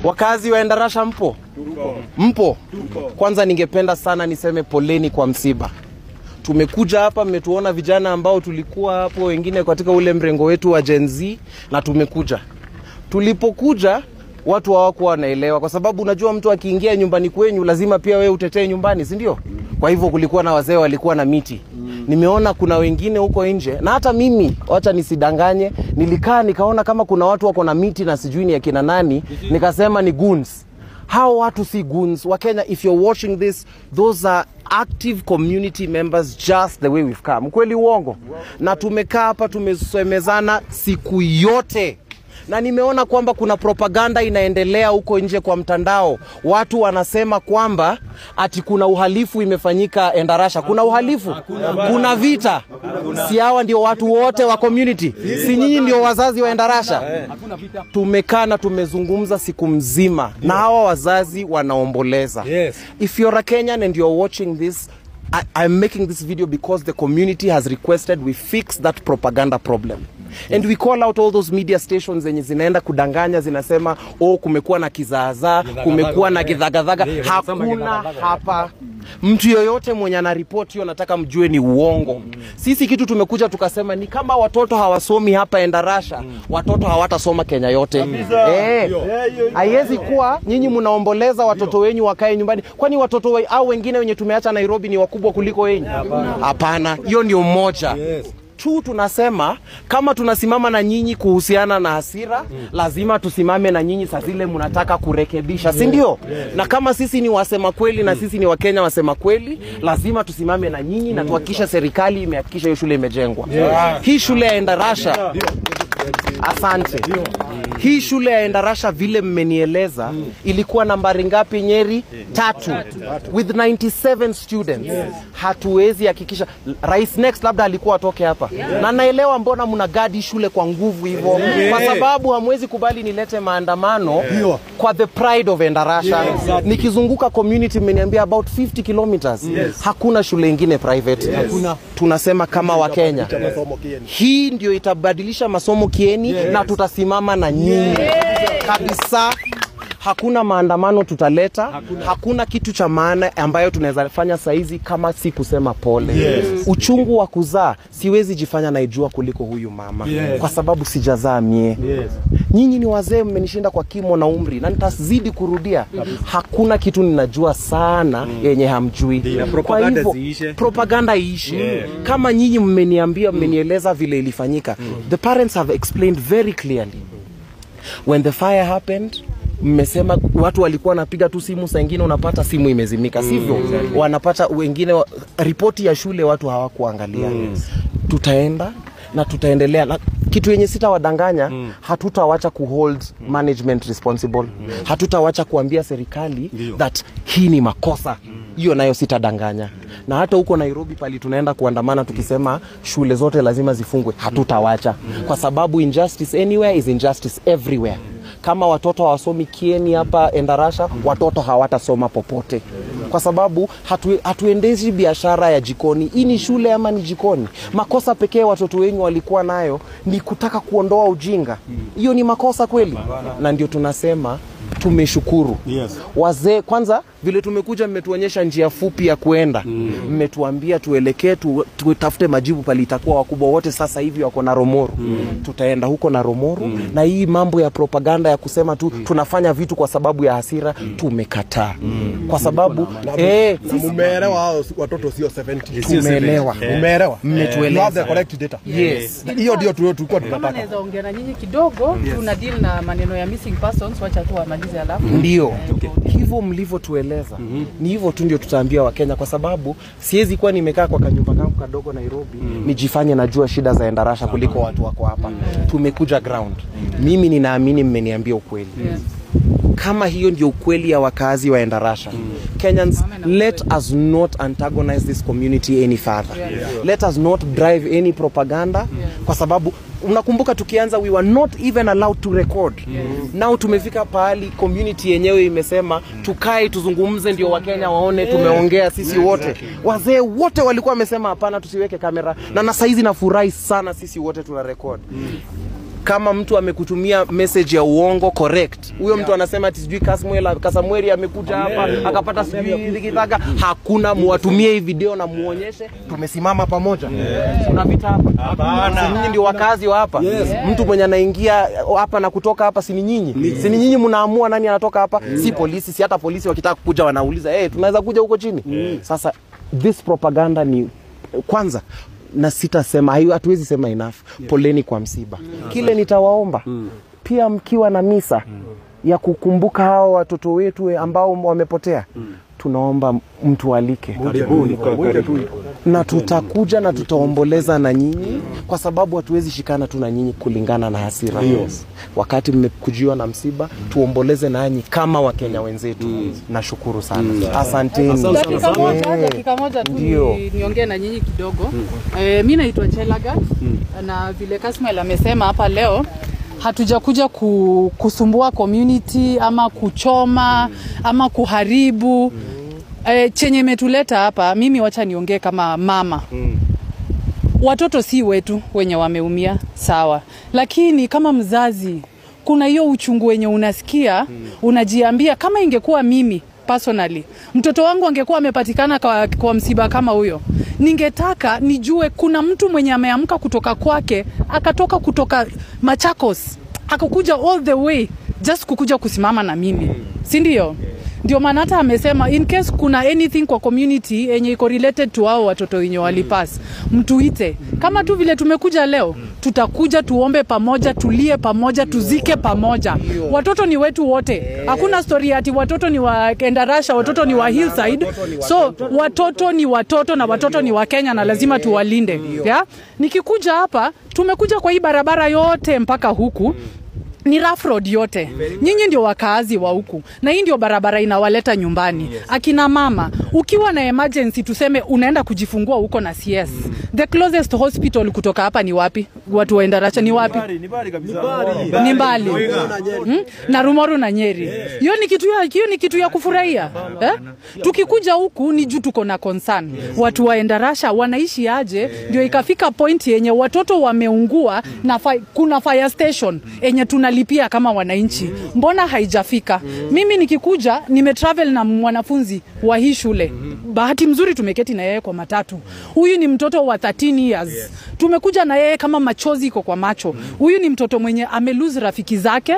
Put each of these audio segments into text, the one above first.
Wakazi wa Endarasha mpo? Mpo? Kwanza ningependa sana niseme poleni kwa msiba. Tumekuja hapa, mmetuona vijana ambao tulikuwa hapo, wengine katika ule mrengo wetu wa Gen Z, na tumekuja. Tulipokuja watu hawakuwa wanaelewa, kwa sababu unajua mtu akiingia nyumbani kwenyu lazima pia wewe utetee nyumbani, si ndio? Kwa hivyo kulikuwa na wazee walikuwa na miti nimeona kuna wengine huko nje na hata mimi wacha nisidanganye nilikaa nikaona kama kuna watu wako na miti na sijui ni akina nani nikasema ni goons hao watu si goons wa Kenya if you're watching this those are active community members just the way we've come kweli uongo na tumekaa hapa tumesemezana siku yote na nimeona kwamba kuna propaganda inaendelea huko nje kwa mtandao. Watu wanasema kwamba ati kuna uhalifu imefanyika Endarasha. Kuna uhalifu? Kuna vita? Si hawa ndio watu wote wa community? Si nyinyi ndio wazazi wa Endarasha? Tumekaa na tumezungumza siku mzima na hawa wazazi wanaomboleza. Yes. If you're a Kenyan and you're watching this I, I'm making this video because the community has requested we fix that propaganda problem and we call out all those media stations zenye zinaenda kudanganya zinasema oh kumekuwa na kizaazaa kumekuwa na kidhagadhaga Yeah, wanasema hakuna kidhagadhaga. hapa mtu yoyote mwenye anaripoti hiyo nataka mjue ni uongo sisi kitu tumekuja tukasema ni kama watoto hawasomi hapa endarasha watoto hawatasoma kenya yote Eh, haiwezi kuwa nyinyi mnaomboleza watoto wenyu wakae nyumbani kwani watoto we, au wengine wenye tumeacha nairobi ni wakubwa kuliko wenyu hapana hiyo ndio mmoja Yes. tu tunasema kama tunasimama na nyinyi kuhusiana na hasira mm. lazima tusimame na nyinyi saa zile mnataka kurekebisha si ndio na kama sisi ni wasema kweli na sisi ni wakenya wasema kweli lazima tusimame na nyinyi na tuhakikishe serikali imehakikisha hiyo shule imejengwa hii shule ya endarasha asante hii shule ya endarasha vile mmenieleza ilikuwa nambari ngapi nyeri tatu with 97 students hatuwezi hakikisha rais next labda alikuwa atoke hapa na naelewa mbona mna gadi shule kwa nguvu hivyo kwa sababu hamwezi kubali nilete maandamano kwa the pride of endarasha nikizunguka community mmeniambia about 50 kilometers hakuna shule ingine private tunasema kama wakenya hii ndio itabadilisha masomo kieni na tutasimama na nyinyi kabisa hakuna maandamano tutaleta hakuna, hakuna kitu cha maana ambayo tunaweza fanya saizi kama si kusema pole yes. uchungu wa kuzaa siwezi jifanya naijua kuliko huyu mama Yes. kwa sababu sijazaa mie Yes. nyinyi ni wazee mmenishinda kwa kimo na umri na nitazidi kurudia hakuna kitu ninajua sana yenye hamjui Na Kwa propaganda hivyo, ziishe. propaganda iishe kama nyinyi mmeniambia mmenieleza vile ilifanyika the parents have explained very clearly when the fire happened mmesema watu walikuwa wanapiga tu simu saa ingine unapata simu imezimika sivyo wanapata wengine wa- ripoti ya shule watu hawakuangalia tutaenda na tutaendelea na kitu yenye sitawadanganya mm. hatutawacha kuhold management responsible hatutawacha kuambia serikali that hii ni makosa hiyo nayo sitadanganya na hata huko nairobi pali tunaenda kuandamana tukisema shule zote lazima zifungwe hatutawacha kwa sababu injustice anywhere is injustice everywhere kama watoto hawasomi kieni hapa endarasha watoto hawatasoma popote kwa sababu hatu, hatuendeshi biashara ya jikoni hii ni shule ama ni jikoni makosa pekee watoto wenyu walikuwa nayo ni kutaka kuondoa ujinga hiyo ni makosa kweli na ndio tunasema tumeshukuru Yes. wazee kwanza vile tumekuja mmetuonyesha njia fupi ya kuenda mmetuambia tuelekee tu, tutafute majibu pale itakuwa wakubwa wote sasa hivi wako na romoro tutaenda huko na romoro na hii mambo ya propaganda ya kusema tu tunafanya vitu kwa sababu ya hasira tumekataa kwa sababu eh, Na mumeelewa hao watoto sio 70 tumeelewa mumeelewa Mmetueleza. You have the correct data yes hiyo ndio tu- tulikuwa kama tunataka naweza ongea na nyinyi kidogo tuna deal na maneno ya missing persons wacha tu wamalize alafu ndio hivyo mlivyotueleza ni hivyo tu ndio tutaambia wakenya kwa sababu siwezi kuwa nimekaa kwa kanyumba kangu kadogo nairobi nijifanye najua shida za endarasha kuliko watu wako hapa tumekuja ground mimi ninaamini mmeniambia ukweli kama hiyo ndio ukweli ya wakazi wa endarasha kenyans let us not antagonize this community any further let us not drive any propaganda kwa sababu unakumbuka tukianza we were not even allowed to record now tumefika pahali community yenyewe imesema tukae tuzungumze ndio wakenya waone tumeongea sisi wote wazee wote walikuwa wamesema hapana tusiweke kamera na na saizi nafurahi sana sisi wote tuna record kama mtu amekutumia message ya uongo correct huyo mtu anasema ati sijui Kasmuel Kasamweri amekuja hapa akapata sijui likitaka hakuna muwatumie hii video na muonyeshe tumesimama pamoja kuna vita hapa si nyinyi ndio wakazi wa hapa mtu mwenye anaingia hapa na kutoka hapa si ni nyinyi si ni nyinyi mnaamua nani anatoka hapa si polisi si hata polisi wakitaka kuja wanauliza hey, tunaweza kuja huko chini sasa this propaganda ni kwanza na sitasema hayo hatuwezi sema enough poleni kwa msiba kile nitawaomba pia mkiwa na misa ya kukumbuka hao watoto wetu ambao wamepotea tunaomba mtualike na tutakuja na tutaomboleza na nyinyi kwa sababu hatuwezi shikana tu na nyinyi kulingana na hasira wakati mmekujiwa na msiba tuomboleze nanyi kama wakenya wenzetu nashukuru sana asanteni dakika moja Eh. dakika moja tu Ndio. ni- niongee na nyinyi kidogo eh, mi naitwa Chelagat na vile Kasmail amesema hapa leo hatujakuja ku, kusumbua community ama kuchoma ama kuharibu eh, chenye imetuleta hapa mimi wacha niongee kama mama watoto si wetu wenye wameumia sawa lakini kama mzazi kuna hiyo uchungu wenye unasikia unajiambia kama ingekuwa mimi personally mtoto wangu angekuwa amepatikana kwa, kwa msiba kama huyo ningetaka nijue kuna mtu mwenye ameamka kutoka kwake akatoka kutoka machakos akakuja all the way just kukuja kusimama na mimi si ndio ndio maana hata amesema in case kuna anything kwa community yenye iko related to hao watoto wenye walipas mtuite kama tu vile tumekuja leo tutakuja tuombe pamoja tulie pamoja tuzike pamoja watoto ni wetu wote hakuna story ati watoto ni wa endarasha watoto ni wa hillside so watoto ni watoto na watoto ni wa kenya na lazima tuwalinde yeah? nikikuja hapa tumekuja kwa hii barabara yote mpaka huku ni rough road yote nyinyi ndio wakaazi wa huku na hii ndio barabara inawaleta nyumbani akina mama ukiwa na emergency tuseme unaenda kujifungua huko na cs the closest hospital kutoka hapa ni wapi watu wa Endarasha ni wapi ni mbali hmm? na Rumoru na Nyeri. Hiyo ni kitu ya hiyo ni kitu ya kufurahia eh? Tukikuja huku ni juu tuko na concern watu wa Endarasha wanaishi aje, ndio ikafika point yenye watoto wameungua na fi, kuna fire station yenye tunalipia kama wananchi, mbona haijafika? Mimi nikikuja nimetravel na mwanafunzi wa hii shule, bahati mzuri tumeketi na yeye kwa matatu. Huyu ni mtoto wa 13 years, tumekuja na yeye kama machozi iko kwa macho. Huyu ni mtoto mwenye amelose rafiki zake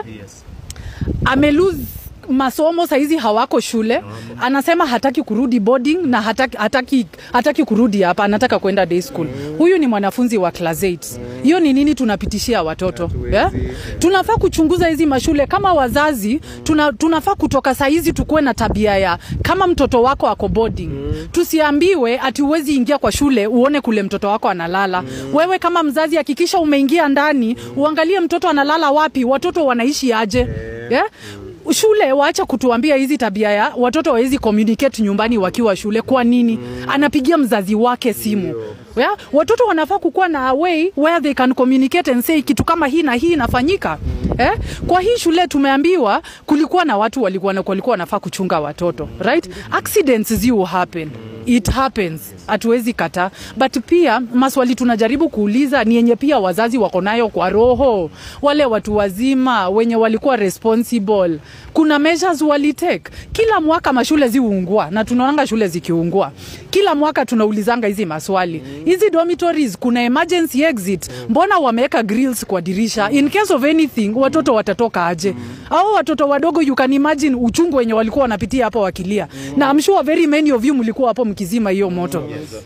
amelose masomo saizi hawako shule anasema hataki kurudi boarding na hataki, hataki, hataki kurudi hapa anataka kwenda day school huyu ni mwanafunzi wa class 8 hiyo ni nini tunapitishia watoto yeah? tunafaa kuchunguza hizi mashule kama wazazi tuna, tunafaa kutoka saizi tukuwe na tabia ya kama mtoto wako ako boarding tusiambiwe ati uwezi ingia kwa shule uone kule mtoto wako analala wewe kama mzazi hakikisha umeingia ndani uangalie mtoto analala wapi watoto wanaishi aje yeah? shule waacha kutuambia hizi tabia ya watoto wawezi communicate nyumbani wakiwa shule kwa nini anapigia mzazi wake simu yeah? watoto wanafaa kukuwa na a way where they can communicate and say kitu kama hii na hii inafanyika eh? kwa hii shule tumeambiwa kulikuwa na watu walikuwa na- walikuwa wanafaa kuchunga watoto right accidents zi will happen it happens hatuwezi kataa but pia maswali tunajaribu kuuliza ni yenye pia wazazi wako nayo kwa roho wale watu wazima wenye walikuwa responsible kuna measures walitake kila mwaka mashule ziungua na tunaonanga shule zikiungua kila mwaka tunaulizanga hizi maswali hizi dormitories kuna emergency exit mbona wameweka grills kwa dirisha in case of anything watoto watatoka aje au watoto wadogo you can imagine uchungu wenye walikuwa wanapitia hapo wakilia na I'm sure very many of you mlikuwa hapo mkizima hiyo moto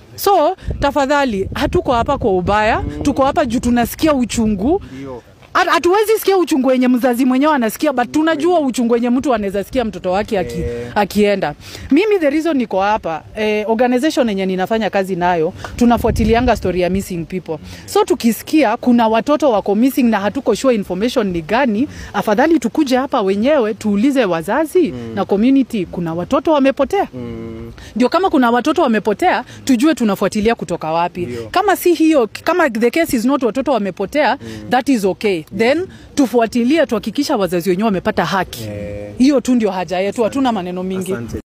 so tafadhali hatuko hapa kwa ubaya tuko hapa juu tunasikia uchungu Hat- hatuwezi sikia uchungu wenye mzazi mwenyewe anasikia but tunajua uchungu wenye mtu anaweza sikia mtoto wake aki, akienda mimi the reason niko hapa eh, organization yenye ninafanya kazi nayo tunafuatilianga story ya missing people so tukisikia kuna watoto wako missing na hatuko sure information ni gani afadhali tukuje hapa wenyewe tuulize wazazi mm. na community kuna watoto wamepotea ndio kama kuna watoto wamepotea tujue tunafuatilia kutoka wapi kama si hiyo kama the case is not watoto wamepotea that is okay then tufuatilie tuhakikisha wazazi wenyewe wamepata haki hiyo tu ndio haja yetu hatuna maneno mingi